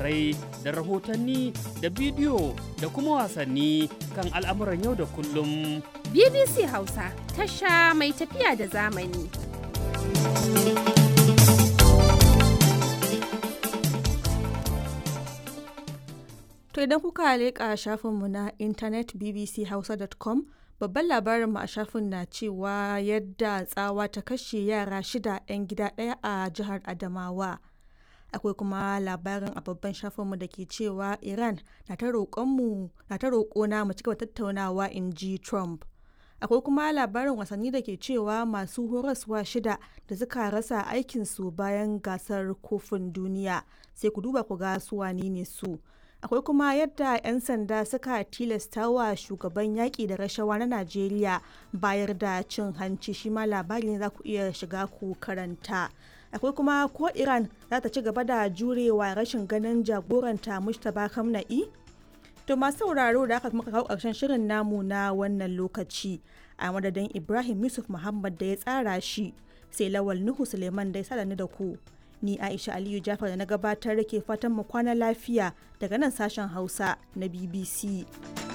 labarai da rahotanni da bidiyo da kuma wasanni kan al'amuran yau da kullum. BBC Hausa tasha mai tafiya da zamani. To idan kuka leƙa shafinmu na intanet bbchausa.com babban labarinmu a shafin na cewa yadda tsawa ta kashe yara shida 'yan gida ɗaya a jihar Adamawa. Akwai kuma labarin a babban shafinmu da ke cewa Iran na ta roƙona mu cigaba tattaunawa in ji Trump. Akwai kuma labarin wasanni da ke cewa masu horaswa shida da suka rasa aikinsu bayan gasar kofin duniya sai ku duba ku ga su wane ne su. akwai kuma yadda 'yan sanda suka tilasta wa shugaban yaƙi da rashawa na najeriya bayar da cin hanci shi ma labari ne za ku iya shiga ku karanta akwai kuma ko iran za ta ci gaba da jurewa rashin ganin jagoranta mustapha kamna'i to masu sauraro da aka muka kawo ƙarshen shirin namu na wannan lokaci a madadin ibrahim yusuf muhammad da ya tsara shi sai lawal nuhu suleiman da ya sada ni da ku ni aisha aliyu jafar da na gabatar da ke fatan mu kwana lafiya daga nan sashen hausa na bbc